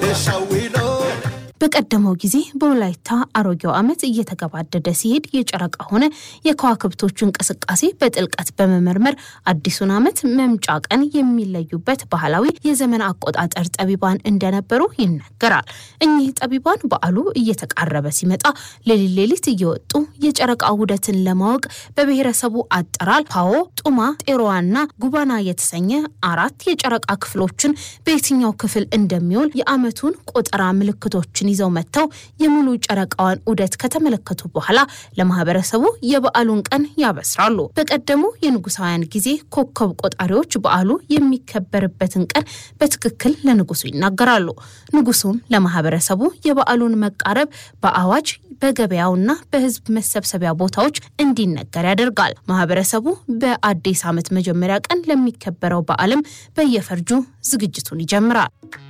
በቀደመው ጊዜ በወላይታ አሮጌው ዓመት እየተገባደደ ሲሄድ የጨረቃ ሆነ የከዋክብቶቹ እንቅስቃሴ በጥልቀት በመመርመር አዲሱን ዓመት መምጫ ቀን የሚለዩበት ባህላዊ የዘመን አቆጣጠር ጠቢባን እንደነበሩ ይነገራል። እኚህ ጠቢባን በዓሉ እየተቃረበ ሲመጣ ሌሊት ሌሊት እየወጡ የጨረቃ ውደትን ለማወቅ በብሔረሰቡ አጠራር ፓዎ፣ ጡማ፣ ጤሮዋና ጉባና የተሰኘ አራት የጨረቃ ክፍሎችን በየትኛው ክፍል እንደሚውል የዓመቱን ቆጠራ ምልክቶችን ይዘው መጥተው የሙሉ ጨረቃዋን ዑደት ከተመለከቱ በኋላ ለማህበረሰቡ የበዓሉን ቀን ያበስራሉ። በቀደሙ የንጉሳውያን ጊዜ ኮከብ ቆጣሪዎች በዓሉ የሚከበርበትን ቀን በትክክል ለንጉሱ ይናገራሉ። ንጉሱም ለማህበረሰቡ የበዓሉን መቃረብ በአዋጅ በገበያውና በሕዝብ መሰብሰቢያ ቦታዎች እንዲነገር ያደርጋል። ማህበረሰቡ በአዲስ ዓመት መጀመሪያ ቀን ለሚከበረው በዓልም በየፈርጁ ዝግጅቱን ይጀምራል።